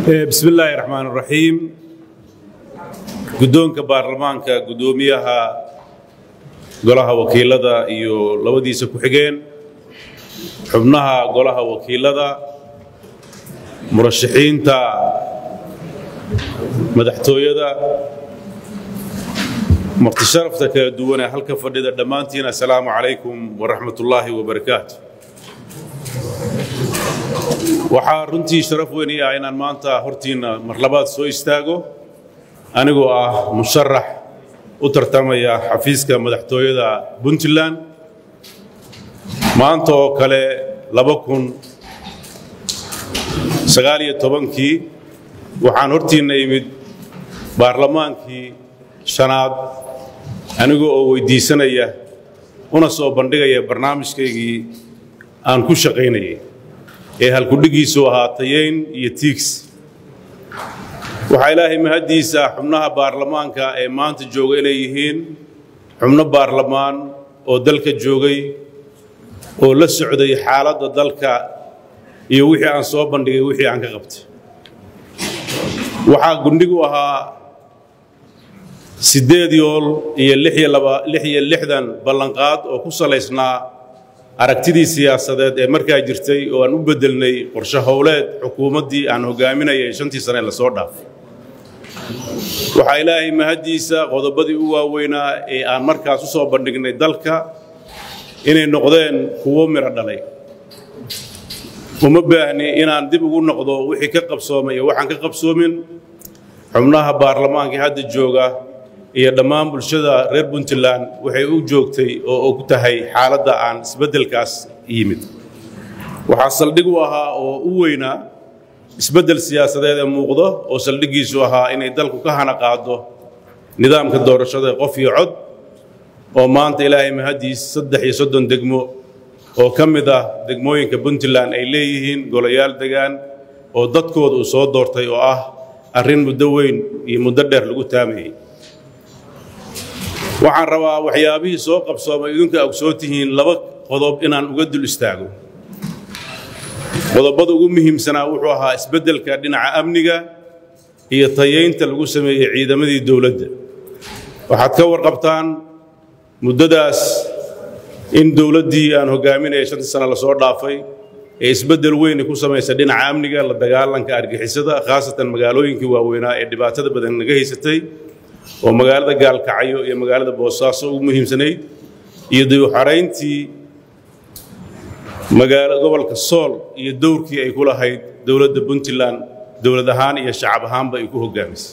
bismi illaahi raxmaan raxiim guddoonka baarlamaanka guddoomiyaha golaha wakiilada iyo labadiisa ku-xigeen xubnaha golaha wakiilada murashaxiinta madaxtooyada martisharafta kala duwan ee halka fadhida dhammaantiin assalaamu calaykum waraxmat ullaahi wabarakaatu waxaa runtii sharaf weyn ii ah inaan maanta hortiinna mar labaad soo istaago anigoo ah musharax u tartamaya xafiiska madaxtooyada puntland maanta oo kale laba kun sagaaliyo tobankii waxaan hortiinna imid baarlamaankii shanaad anigoo oo weyddiisanaya una soo bandhigaya barnaamijkaygii aan ku shaqaynayay ee halkudhigiisu ahaa tayayn iyo tiigs waxaa ilaahay mahaddiisa xubnaha baarlamaanka ee maanta jooga inay yihiin xubno baarlamaan oo dalka joogay oo la socday xaaladda dalka iyo wixii aan soo bandhigay wixii aan ka qabtay waxaa gundhigu ahaa siddeed yool iyo lix iyo lixdan ballanqaad oo ku salaysnaa aragtidii siyaasadeed ee markaa jirtay oo aan u beddelnay qorshe howleed xukuumaddii aan hoggaaminayay shantii sane la soo dhaafay waxaa ilaahay mahaddiisa qodobadii u waaweynaa ee aan markaas u soo bandhignay dalka inay noqdeen kuwo midho dhalay uma baahni inaan dib ugu noqdo wixii ka qabsoomay iyo waxaan ka qabsoomin xubnaha baarlamaanka hadda jooga iyo dhammaan bulshada reer puntland waxay u joogtay oo og tahay xaaladda aan isbeddelkaas yimid waxaa saldhig u ahaa oo u weynaa isbeddel siyaasadeed ee muuqdo oo saldhiggiisu ahaa inay dalku ka hana qaado nidaamka doorashada qof iyo cod oo maanta ilaahay mahaddiis saddex iyo soddon degmo oo ka mid ah degmooyinka puntland ay leeyihiin golayaal degaan oo dadkooda uu soo doortay oo ah arrin muddo weyn iyo muddo dheer lagu taamayay waxaan rabaa waxyaabihii soo qabsoomay idinka ogsoo tihiin laba qodob inaan uga dul istaago qodobada ugu muhiimsanaa wuxuu ahaa isbeddelka dhinaca amniga iyo tayaynta lagu sameeyey ciidamadii dowladda waxaad ka warqabtaan muddadaas in dowladdii aan hoggaaminaya shantii sane lasoo dhaafay ee isbeddel weyni ku samaysa dhinaca amniga la dagaalanka argixisada khaasatan magaalooyinkii waaweynaa ee dhibaatada badan naga haysatay oo magaalada gaalkacyo iyo magaalada boosaaso ugu muhiimsanayd iyo dayuxarayntii magaalo gobolka sool iyo dowrkii ay ku lahayd dowladda puntland dowlad ahaan iyo shacab ahaanba ay ku hoggaamisay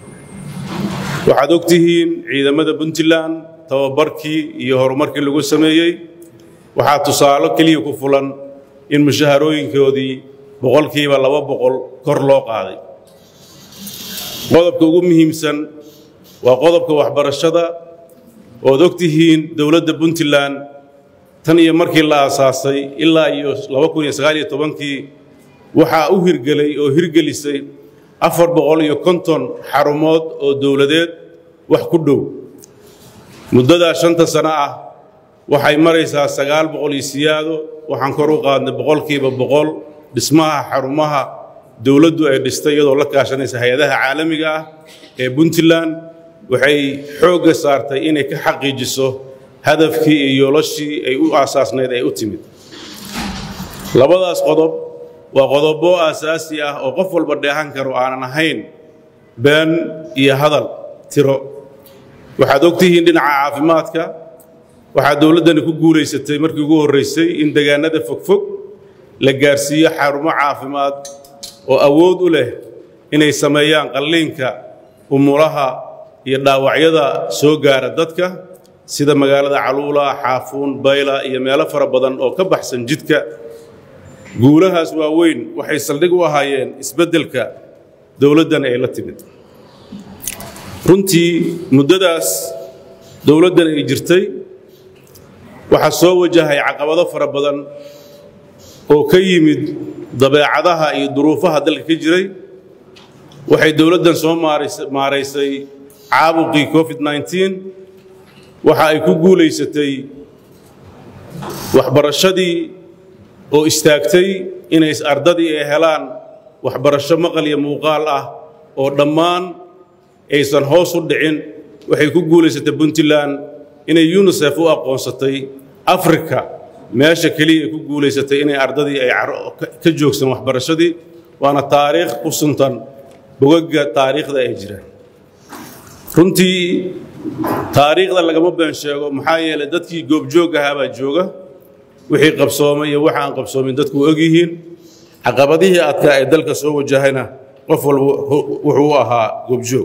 waxaad og tihiin ciidamada puntland tababarkii iyo horumarkii lagu sameeyey waxaa tusaalo keliya ku fulan in mushaharooyinkoodii boqolkiiba laba boqol kor loo qaaday qodobka ugu muhiimsan waa qodobka waxbarashada ood og tihiin dowladda puntland tan iyo markii la aasaasay ilaa iyo kii waxaa u hirgelay oo hirgelisay afar boqol iyo konton xarumood oo dowladeed wax ku dhow muddadaa shanta sano ah waxay maraysaa sagaal boqol iyo siyaado waxaan kor u qaadnay boqolkiiba boqol dhismaha xarumaha dowladdu ay dhistay iyadoo la kaashanaysa hay-adaha caalamiga ah ee puntland waxay xoogga saartay inay ka xaqiijiso hadafkii iyo yoolashii ay u aasaasnayd ay u timid labadaas qodob waa qodobo aasaasi ah oo qof walba dheehan karo aanan ahayn been iyo hadal tiro waxaad og tihiin dhinaca caafimaadka waxaa dowladdani ku guulaysatay markii ugu horraysay in degaannada fogfog la gaarsiiyo xarumo caafimaad oo awood u leh inay sameeyaan qalliinka umulaha iyo dhaawacyada soo gaara dadka sida magaalada caluula xaafuun bayla iyo meelo fara badan oo ka baxsan jidka guulahaas waaweyn waxay saldhig u ahaayeen isbeddelka dowladdan ay la timid runtii muddadaas dowladdan ay jirtay waxaa soo wajahay caqabado fara badan oo ka yimid dabeecadaha iyo duruufaha dalka ka jiray waxay dowladdan soo maaraysay caabuqii covid waxa ay ku guulaysatay waxbarashadii oo istaagtay inay ardadii ay helaan waxbarasho maqal iyo muuqaal ah oo dhammaan aysan hoos u dhicin waxay ku guulaysatay puntland inay unisef u aqoonsatay afrika meesha keliya ay ku guulaysatay inay ardadii ay ka joogsan waxbarashadii waana taariikh ku suntan bogagga taariikhda ay jiraan runtii taariikhda lagama been sheego maxaa yeelay dadkii goobjoog ahaa baa jooga wixii qabsoomay iyo waxa aan qabsoomin dadku og yihiin caqabadihii adkaa ee dalka soo wajahayna qof walba wuxuu u ahaa goobjoog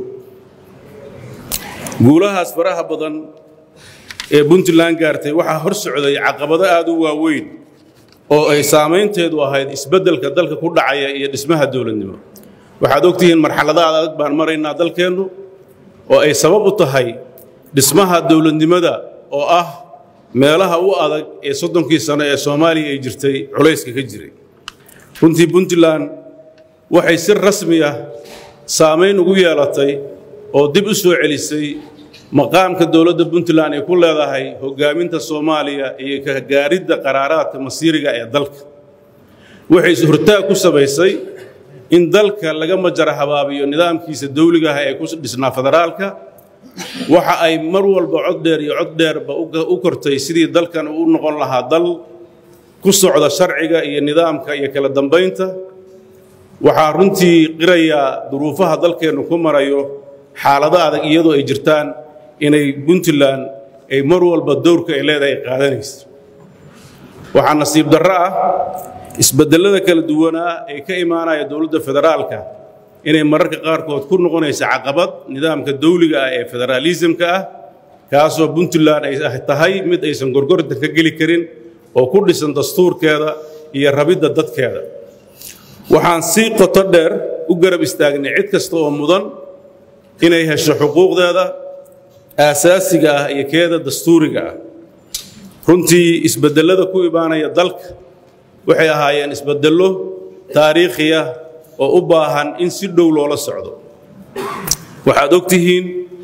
guulahaas faraha badan ee puntland gaartay waxaa hor socday caqabado aad u waaweyn oo ay saamaynteedu ahayd isbeddelka dalka ku dhacaya iyo dhismaha dowladnimo waxaad ogtihiin marxalada adag baan maraynaa dalkeennu oo ay sabab u tahay dhismaha dowladnimada oo ah meelaha u adag ee soddonkii sano ee soomaaliya ay jirtay culayska ka jiray runtii puntland waxay si rasmi ah saamayn ugu yeelatay oo dib u soo celisay maqaamka dowladda puntland ay ku leedahay hoggaaminta soomaaliya iyo ka gaaridda qaraaraadka masiiriga ee dalka waxay hortaag ku samaysay in dalka laga majara habaabiyo nidaamkiisa dawliga ah ee ku dhisnaa federaalka waxa ay mar walba cod dheer iyo cod dheerba u kortay sidii dalkan uu noqon lahaa dal ku socda sharciga iyo nidaamka iyo kala dambaynta waxaa runtii qirayaa duruufaha dalkeennu ku marayo xaalado adag iyadoo ay jirtaan inay puntland ay mar walba dowrka ay leedahay ay qaadanayso waxaa nasiib darro ah isbeddellada kala duwanaa ee ka imaanaya dowladda federaalka inay mararka qaarkood ku noqonaysa caqabad nidaamka dawliga ah ee federaalisimka ah kaasoo puntland ay tahay mid aysan gorgortan ka geli karin oo ku dhisan dastuurkeeda iyo rabidda dadkeeda waxaan si qoto dheer u garab istaagnay cid kasta oo mudan inay hesho xuquuqdeeda aasaasiga ah iyo keeda dastuuriga ah runtii isbeddellada ku imaanaya dalka waxay ahaayeen isbeddello taariikhiya oo u baahan in si dhow loola socdo waxaad og tihiin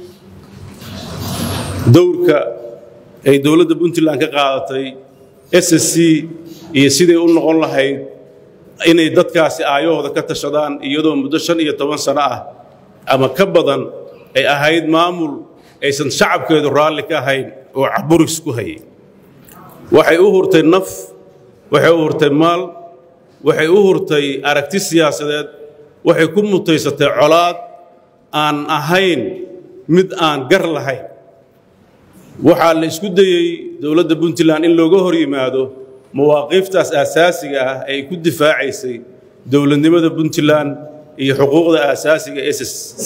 dowrka ay dowladda puntland ka qaadatay s s c iyo siday u noqon lahayd inay dadkaasi aayahooda ka tashadaan iyadoo muddo shan iyo toban sano ah ama ka badan ay ahayd maamul aysan shacabkeedu raalli ka ahayn oo caburis ku hayay waxay u hurtay naf waxay u hurtay maal waxay u hurtay aragti siyaasadeed waxay ku mutaysatay colaad aan ahayn mid aan gar lahayn waxaa la isku dayey dowladda puntland in looga hor yimaado mawaaqiiftaas aasaasiga ah ay ku difaacaysay dowladnimada puntland iyo xuquuqda aasaasiga s s c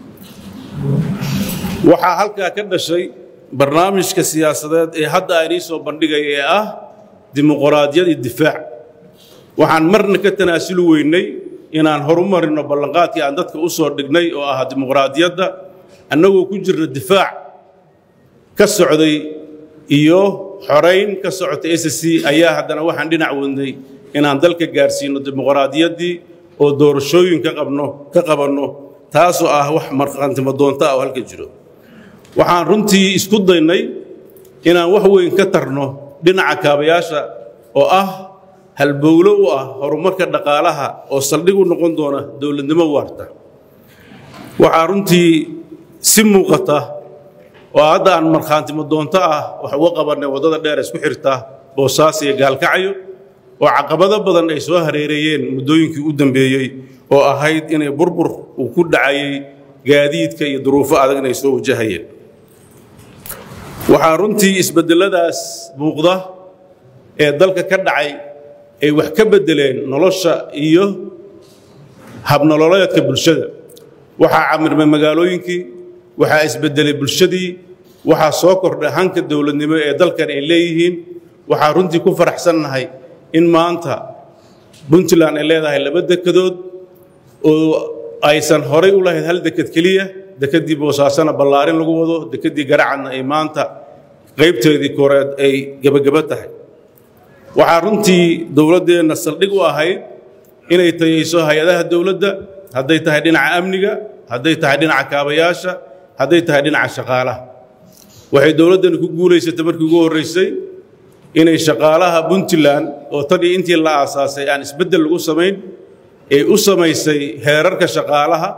waxaa halkaa ka dhashay barnaamijka siyaasadeed ee hadda aynii soo bandhigaya ee ah dimuqraadiyad iyo difaac waxaan marna ka tanaasuli weynay inaan horumarino ballanqaadkii aan dadka u soo dhignay oo ahaa dimuqraadiyadda annagoo ku jirna difaac ka socday iyo xorayn ka socotay s c ayaa haddana waxaan dhinac wadnay inaan dalka gaarsiino dimuqraadiyaddii oo doorashooyin ka qabno ka qabanno taasoo ah wax markhaantimo doonta ah oo halka jiro waxaan runtii isku daynay inaan wax weyn ka tarno dhinaca kaabayaasha oo ah halbowlo u ah horumarka dhaqaalaha oo saldhig u noqon doona dowladnimo waarta waxaa runtii si muuqata oo hadda aan markhaantimo doonto ah wax uga qabannay waddada dheer isku xirta boosaas iyo gaalkacyo oo caqabado badan ay soo hareereeyeen muddooyinkii u dambeeyey oo ahayd inay burbur uu ku dhacayay gaadiidka iyo duruufo adag inay soo wajahayeen waxaa runtii isbedeladaas muuqda ee dalka ka dhacay ay wax ka beddeleen nolosha iyo habnololeedka bulshada waxaa camirmay magaalooyinkii waxaa isbeddelay bulshadii waxaa soo kordhay hanka dowladnimo ee dalkan ay leeyihiin waxaa runtii ku faraxsannahay in maanta puntland ay leedahay laba dekedood oo aysan horay u lahayd hal deked keliya dekeddii boosaasana ballaarin lagu wado dekeddii garacadna ay maanta qaybteedii koreed ay gebageba tahay waxaa runtii dowladdeenna saldhig u ahayd inay tayayso hay-adaha dowladda hadday tahay dhinaca amniga hadday tahay dhinaca kaabayaasha hadday tahay dhinaca shaqaalaha waxay dowladdani ku guulaysatay markii ugu horraysay inay shaqaalaha puntland oo tan iyo intii la aasaasay aan isbeddel lagu samayn ay u samaysay heerarka shaqaalaha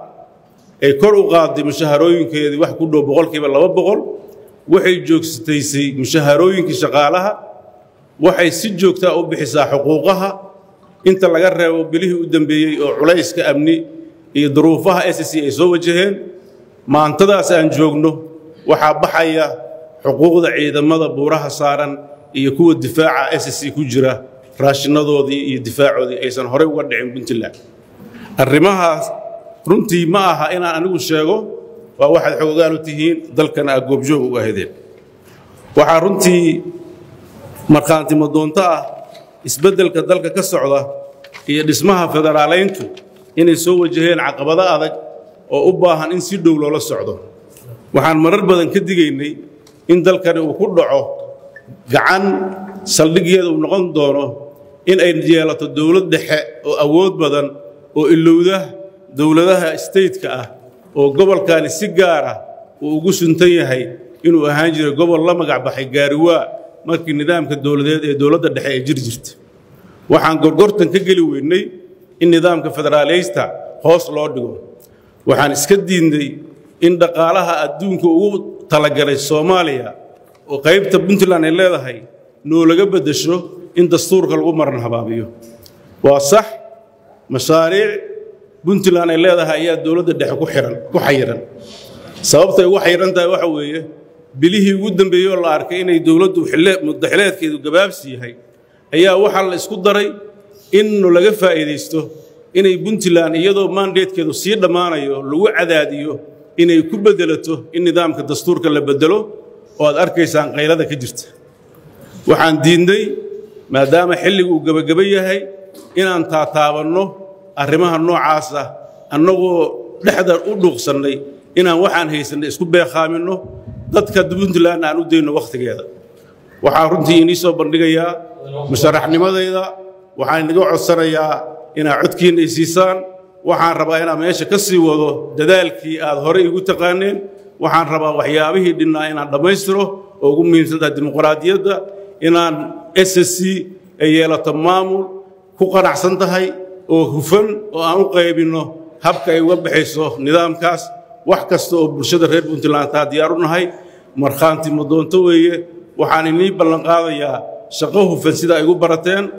ay kor u qaaday mushaharooyinkeedii wax ku dhow boqolkiiba laba boqol waxay joogsataysay mushaharooyinkii shaqaalaha waxay si joogtaa u bixisaa xuquuqaha inta laga reebo bilihii u dambeeyey oo culayska amni iyo duruufaha s c ay soo wajaheen maantadaas aan joogno waxaa baxaya xuquuqda ciidamada buuraha saaran iyo kuwa difaaca s c ku jira raashinadoodii iyo difaacoodii aysan horey uga dhicin puntland arrimahaas runtii ma aha inaan anigu sheego waa waxaad xoogaan u tihiin dalkana aa goobjoog uga hedeen waxaa runtii markhaantimo doonto ah isbeddelka dalka ka socda iyo dhismaha federaalayntu inay soo wajaheen caqabado adag oo u baahan in si dhow loola socdo waxaan marar badan ka digaynay in dalkani uu ku dhaco gacan saldhiggeeda uu noqon doono in ay yeelato dowlad dhexe oo awood badan oo ilowda dowladaha stateka ah oo gobolkani si gaar ah uu ugu suntan yahay inuu ahaan jiray gobol la magac baxay gaariwaa markii nidaamka dowladeed ee dowladda dhexe ay jiri jirta waxaan gorgortan ka geli weynay in nidaamka federaaleysta hoos loo dhigo waxaan iska diidnay in dhaqaalaha adduunka ugu talagalay soomaaliya oo qaybta puntland ay leedahay noolaga beddesho in dastuurka lagu maran habaabiyo waa sax mashaariic puntland ay leedahay ayaa dowladda dhexe ku xihan ku xayiran sababtay ugu xayiran tahay waxa weeye bilihii ugu dambeeyey oo la arkay inay dowladdu muddaxileedkeedu gabaabsi yahay ayaa waxaa la isku daray in laga faa'iidaysto inay puntland iyadoo maandeedkeedu sii dhammaanayo lagu cadaadiyo inay ku beddelato in nidaamka dastuurka la beddelo oo aad arkaysaan qaylada ka jirta waxaan diidnay maadaama xilligu uu gebageba yahay inaan taataabanno arrimaha noocaas ah annagoo dhexda u dhuuqsannay inaan waxaan haysannay isku beekhaaminno dadka puntland aan u dayno wakhtigeeda waxaan runtii inii soo bandhigayaa musharaxnimadayda waxaan inaga codsanayaa inaad codkiinna i siisaan waxaan rabaa inaan meesha ka sii wado dadaalkii aad horey igu taqaaneen waxaan rabaa waxyaabihii dhinnaa inaan dhammaystiro oo ugu muhiimsantaha dimuqraadiyadda inaan s c ay yeelato maamul ku qanacsan tahay oo hufan oo aan u qaybinno habka ay uga baxayso nidaamkaas wax kasta oo bulshada reer puntland taa diyaar u nahay markhaanti ma doonto weeye waxaan inii ballanqaadayaa shaqo hufan sida ay igu barateen